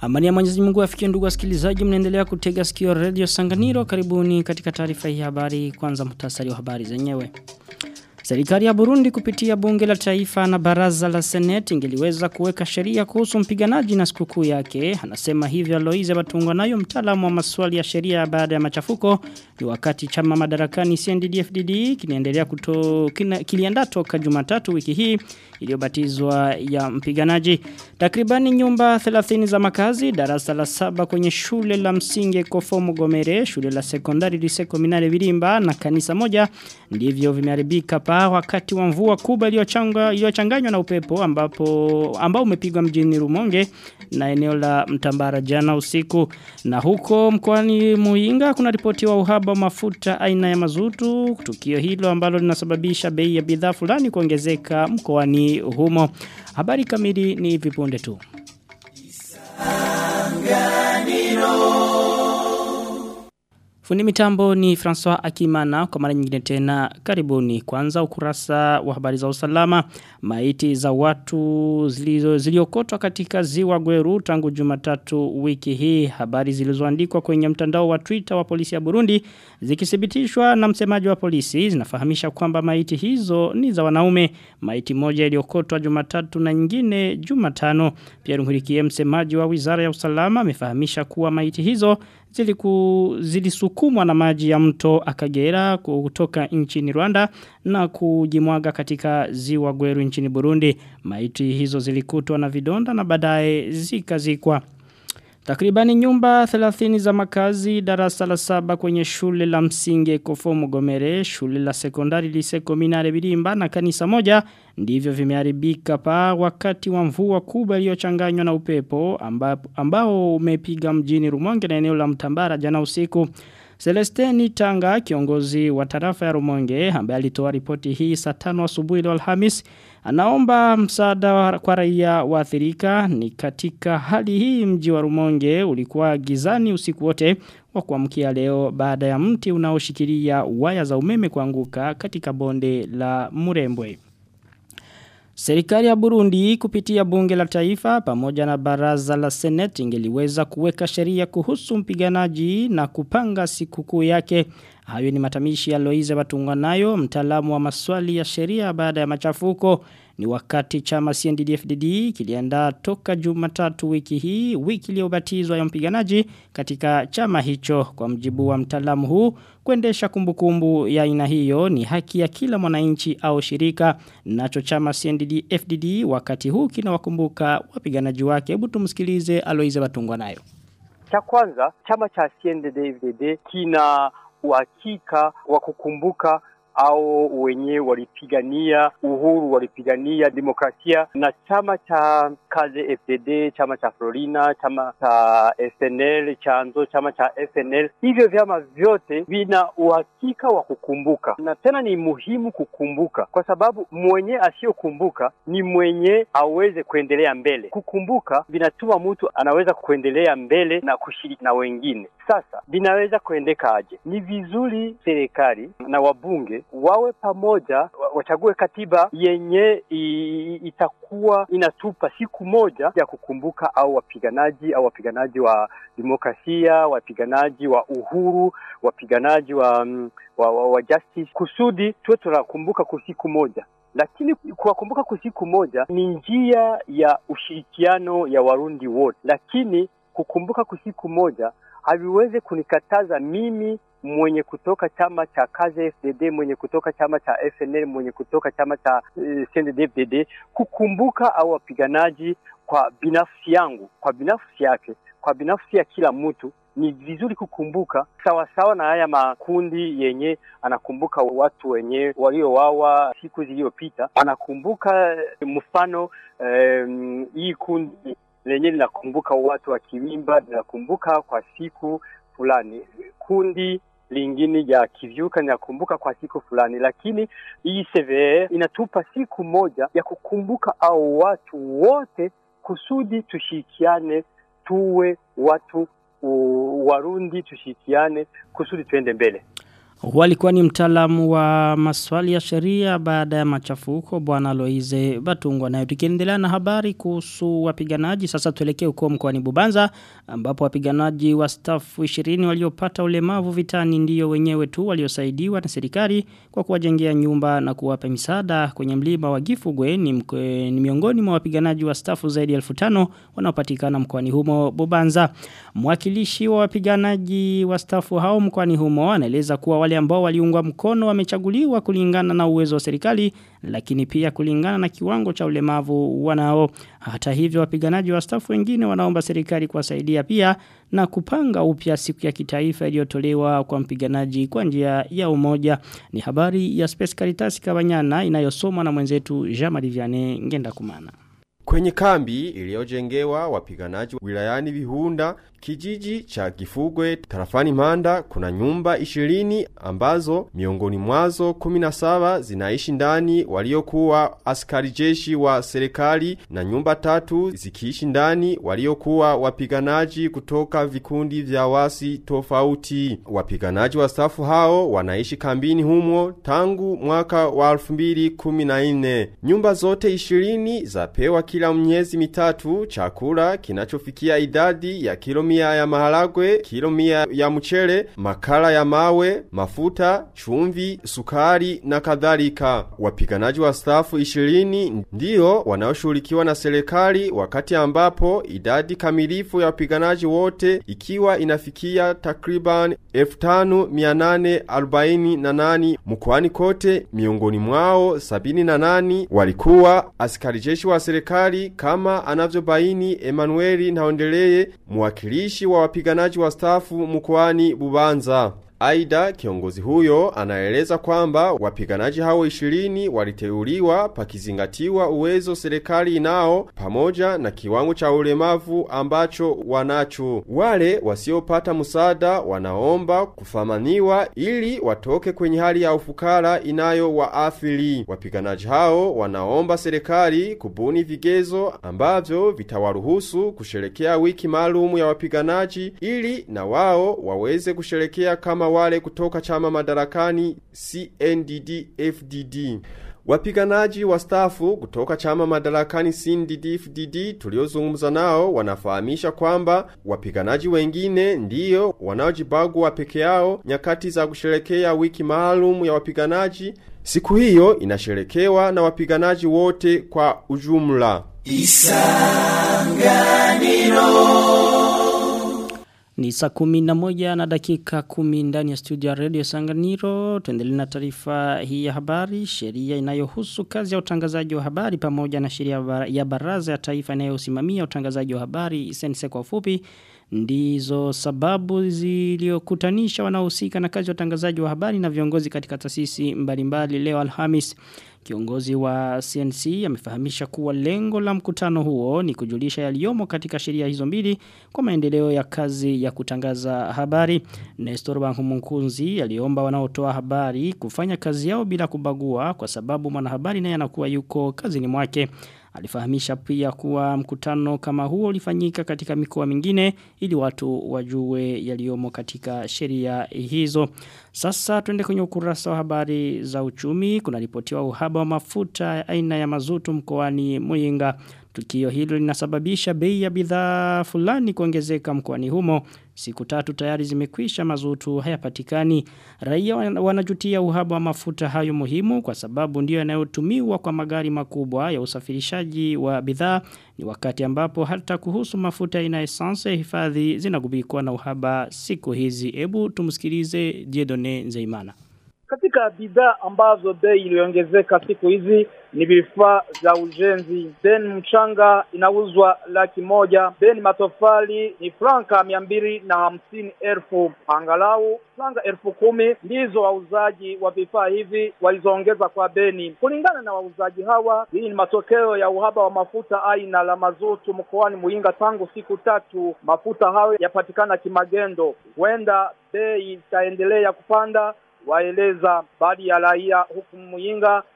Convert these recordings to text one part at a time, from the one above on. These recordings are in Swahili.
Amani ya Mwenyezi Mungu afikie ndugu wasikilizaji mnaendelea kutega sikio Radio Sanganiro karibuni katika taarifa hii habari kwanza muhtasari wa habari zenyewe. Serikali ya Burundi kupitia bunge la taifa na baraza la seneti ingeliweza kuweka sheria kuhusu mpiganaji na sikukuu yake. Anasema hivyo Aloise Batungwa nayo mtaalamu wa maswali ya sheria baada ya machafuko ni wakati chama madarakani CNDD-FDD kinaendelea kuto kina, kiliandaa toka Jumatatu wiki hii iliyobatizwa ya mpiganaji. Takribani nyumba 30 za makazi, darasa la saba kwenye shule la msingi Kofomo Gomere, shule la sekondari Liseko Minare Virimba na kanisa moja ndivyo vimeharibika pa wakati wa mvua kubwa iliyochanganywa na upepo ambapo ambao umepigwa mjini Rumonge na eneo la Mtambara jana usiku na huko mkoani Muinga kuna ripoti wa uhaba wa mafuta aina ya mazutu tukio hilo ambalo linasababisha bei ya bidhaa fulani kuongezeka mkoani humo habari kamili ni vipunde tu Fundi mitambo ni François Akimana kwa mara nyingine tena karibuni kwanza ukurasa wa habari za usalama maiti za watu zilizo ziliokotwa katika ziwa Gweru tangu Jumatatu wiki hii habari zilizoandikwa kwenye mtandao wa Twitter wa polisi ya Burundi zikithibitishwa na msemaji wa polisi zinafahamisha kwamba maiti hizo ni za wanaume maiti moja iliyokotwa Jumatatu na nyingine Jumatano Pierre Nkurikiye msemaji wa Wizara ya Usalama amefahamisha kuwa maiti hizo ziliku zilisukumwa na maji ya mto Akagera kutoka nchini Rwanda na kujimwaga katika ziwa Gweru nchini Burundi. Maiti hizo zilikutwa na vidonda na baadaye zikazikwa. Takribani nyumba 30 za makazi darasa la saba kwenye shule la msingi Kofomo Gomere, shule la sekondari Liseko Minare Birimba na kanisa moja ndivyo vimeharibika pa wakati wa mvua kubwa iliyochanganywa na upepo amba, ambao umepiga mjini Rumonge na eneo la Mtambara jana usiku. Celestini Tanga kiongozi wa tarafa ya Rumonge ambaye alitoa ripoti hii saa 5 asubuhi leo Alhamis anaomba msaada kwa raia waathirika ni katika hali hii mji wa Rumonge ulikuwa gizani usiku wote wa kuamkia leo baada ya mti unaoshikilia waya za umeme kuanguka katika bonde la Murembwe. Serikali ya Burundi kupitia bunge la taifa pamoja na baraza la seneti ingeliweza kuweka sheria kuhusu mpiganaji na kupanga sikukuu yake. Hayo ni matamishi ya Loize Batunganayo, mtaalamu wa maswali ya sheria baada ya machafuko. Ni wakati chama CNDD-FDD kiliandaa toka Jumatatu wiki hii, wiki iliyobatizwa ya mpiganaji katika chama hicho kwa mjibu wa mtaalamu huu kuendesha kumbukumbu ya aina hiyo ni haki ya kila mwananchi au shirika nacho chama CNDD-FDD wakati huu kinawakumbuka wapiganaji wake. Hebu tumsikilize Aloize Batungwa nayo. Cha kwanza chama cha CNDD-FDD kina uhakika wa kukumbuka au wenyewe walipigania uhuru, walipigania demokrasia, na chama cha Kaze FDD, chama cha Florina, chama cha FNL, chanzo chama cha FNL, hivyo vyama vyote vina uhakika wa kukumbuka, na tena ni muhimu kukumbuka, kwa sababu mwenye asiyokumbuka ni mwenye aweze kuendelea mbele. Kukumbuka vinatuma mtu anaweza kuendelea mbele na kushiriki na wengine. Sasa vinaweza kuendeka aje? Ni vizuri serikali na wabunge wawe pamoja, wachague katiba yenye i, itakuwa inatupa siku moja ya kukumbuka au wapiganaji au wapiganaji wa demokrasia, wapiganaji wa uhuru, wapiganaji wa, wa, wa, wa justice, kusudi tuwe tunakumbuka kwa siku moja lakini kuwakumbuka kwa siku moja ni njia ya ushirikiano ya Warundi wote, lakini kukumbuka kwa siku moja haviwezi kunikataza mimi mwenye kutoka chama cha Kaze FDD, mwenye kutoka chama cha FNL, mwenye kutoka chama cha uh, CNDD-FDD kukumbuka au wapiganaji kwa binafsi yangu, kwa binafsi yake, kwa binafsi ya kila mtu ni vizuri kukumbuka sawa sawa na haya makundi yenye anakumbuka watu wenye waliowawa siku zilizopita, anakumbuka mfano um, hii kundi lenye linakumbuka watu wa Kiwimba linakumbuka kwa siku fulani, kundi lingine ya kivyuka linakumbuka kwa siku fulani, lakini hii CVR inatupa siku moja ya kukumbuka au watu wote kusudi tushirikiane, tuwe watu Warundi tushirikiane kusudi tuende mbele. Walikuwa ni mtaalamu wa maswali ya sheria baada ya machafuko bwana Loize Batungwa nayo tukiendelea na habari kuhusu wapiganaji sasa tuelekee huko mkoani Bubanza ambapo wapiganaji wa staff 20 waliopata ulemavu vitani ndiyo wenyewe tu waliosaidiwa na serikali kwa kuwajengea nyumba na kuwapa misaada kwenye mlima wa Gifugwe ni, mkwe, ni miongoni mwa wapiganaji wa staff zaidi ya 1500 wanaopatikana mkoani humo Bubanza mwakilishi wa wapiganaji wa staff hao mkoani humo anaeleza kuwa wale ambao waliungwa mkono wamechaguliwa kulingana na uwezo wa serikali lakini pia kulingana na kiwango cha ulemavu wanao hata hivyo wapiganaji wa staff wengine wanaomba serikali kuwasaidia pia na kupanga upya siku ya kitaifa iliyotolewa kwa mpiganaji kwa njia ya umoja ni habari ya Space Caritas Kabanyana inayosomwa na mwenzetu Jean-Marie Vianney Ngenda Kumana Kwenye kambi iliyojengewa wapiganaji wilayani Vihunda, kijiji cha Gifugwe, tarafani Manda, kuna nyumba ishirini ambazo miongoni mwazo 17 zinaishi ndani waliokuwa askari jeshi wa serikali na nyumba tatu zikiishi ndani waliokuwa wapiganaji kutoka vikundi vya wasi tofauti. Wapiganaji wa stafu hao wanaishi kambini humo tangu mwaka wa 2014. Nyumba zote ishirini zapewa kila miezi mitatu chakula kinachofikia idadi ya kilo mia ya maharagwe, kilo mia ya mchele, makala ya mawe, mafuta, chumvi, sukari na kadhalika. Wapiganaji wa stafu 20 ndio wanaoshughulikiwa na serikali wakati ambapo idadi kamilifu ya wapiganaji wote ikiwa inafikia takriban 5848 mkoani kote miongoni mwao 78 walikuwa askari jeshi wa serikali kama anavyobaini Emanueli Naondeleye mwakilishi wa wapiganaji wa stafu mkoani Bubanza. Aida kiongozi huyo anaeleza kwamba wapiganaji hao 20 waliteuliwa pakizingatiwa uwezo serikali inao pamoja na kiwango cha ulemavu ambacho wanacho. Wale wasiopata msaada wanaomba kufamaniwa ili watoke kwenye hali ya ufukara inayo waathiri. Wapiganaji hao wanaomba serikali kubuni vigezo ambavyo vitawaruhusu kusherekea wiki maalum ya wapiganaji ili na wao waweze kusherekea kama wale kutoka chama madarakani CNDD-FDD. Wapiganaji wa stafu kutoka chama madarakani CNDD-FDD tuliozungumza nao wanafahamisha kwamba wapiganaji wengine ndiyo wanaojibagwa peke yao nyakati za kusherekea wiki maalum ya wapiganaji. Siku hiyo inasherekewa na wapiganaji wote kwa ujumla. Ni saa kumi na moja na dakika kumi ndani ya studio ya radio Sanganiro. Tuendelee na taarifa hii ya habari. Sheria inayohusu kazi ya utangazaji wa habari pamoja na sheria ya baraza ya taifa inayosimamia utangazaji wa habari sense kwa ufupi ndizo sababu ziliokutanisha wanaohusika na kazi ya utangazaji wa habari na viongozi katika taasisi mbalimbali leo Alhamis. Kiongozi wa CNC amefahamisha kuwa lengo la mkutano huo ni kujulisha yaliyomo katika sheria hizo mbili kwa maendeleo ya kazi ya kutangaza habari. Nestor Bankumunkunzi aliomba wanaotoa habari kufanya kazi yao bila kubagua kwa sababu mwanahabari naye anakuwa yuko kazini mwake. Alifahamisha pia kuwa mkutano kama huo ulifanyika katika mikoa mingine ili watu wajue yaliyomo katika sheria hizo. Sasa tuende kwenye ukurasa wa habari za uchumi. Kuna ripotiwa uhaba wa mafuta aina ya mazutu mkoani Muyinga. Tukio hilo linasababisha bei ya bidhaa fulani kuongezeka mkoani humo. Siku tatu tayari zimekwisha mazutu hayapatikani. Raia wanajutia uhaba wa mafuta hayo muhimu kwa sababu ndio yanayotumiwa kwa magari makubwa ya usafirishaji wa bidhaa ni wakati ambapo hata kuhusu mafuta ina essence hifadhi zinagubikwa na uhaba siku hizi. Ebu tumsikilize Diedone Nzeimana. Katika bidhaa ambazo bei iliongezeka siku hizi ni vifaa vya ujenzi. Beni mchanga inauzwa laki moja. Beni matofali ni franka mia mbili na hamsini elfu. Angalau franka elfu kumi ndizo wauzaji wa vifaa hivi walizoongeza kwa Beni. Kulingana na wauzaji hawa, hii ni matokeo ya uhaba wa mafuta aina la mazutu mkoani Muyinga tangu siku tatu. Mafuta hayo yapatikana kimagendo, huenda bei itaendelea kupanda waeleza baadhi ya raia huku Muyinga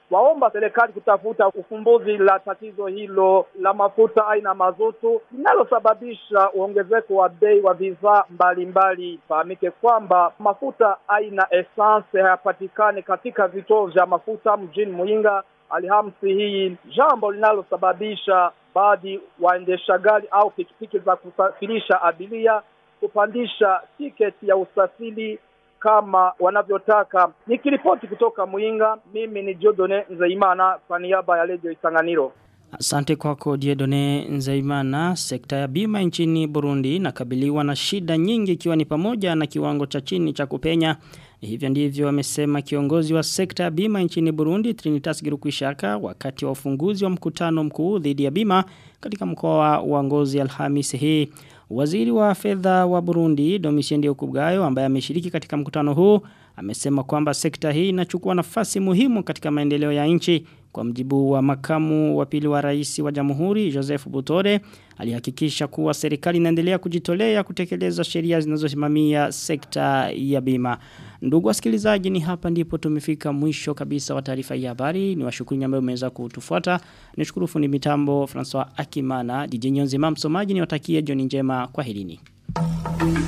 waomba serikali kutafuta ufumbuzi la tatizo hilo la mafuta aina mazutu linalosababisha uongezeko wa bei wa bidhaa mbalimbali. Fahamike kwamba mafuta aina essence hayapatikani katika vituo vya mafuta mjini Muyinga Alhamisi hii, jambo linalosababisha baadhi waendesha gari au pikipiki za kusafirisha abiria kupandisha tiketi ya usafiri kama wanavyotaka. Nikiripoti kutoka Muyinga, mimi ni Jodone Nzeimana kwa niaba ya Radio Isanganiro. Asante kwako Diedone Nzeimana. Sekta ya bima nchini Burundi inakabiliwa na shida nyingi ikiwa ni pamoja na kiwango cha chini cha kupenya. Hivyo ndivyo amesema kiongozi wa sekta ya bima nchini Burundi Trinitas Girukwishaka wakati wa ufunguzi wa mkutano mkuu dhidi ya bima katika mkoa wa Ngozi Alhamisi hii. Waziri wa fedha wa Burundi Domitien Okubwayo ambaye ameshiriki katika mkutano huu amesema kwamba sekta hii inachukua nafasi muhimu katika maendeleo ya nchi kwa mjibu wa makamu wa pili wa rais wa Jamhuri Joseph Butore alihakikisha kuwa serikali inaendelea kujitolea kutekeleza sheria zinazosimamia sekta ya bima. Ndugu wasikilizaji ni hapa ndipo tumefika mwisho kabisa wa taarifa ya habari. Ni washukuru ambao umeweza kutufuata. Nishukuru fundi mitambo François Akimana, DJ Nyonzima msomaji niwatakie jioni njema kwa helini.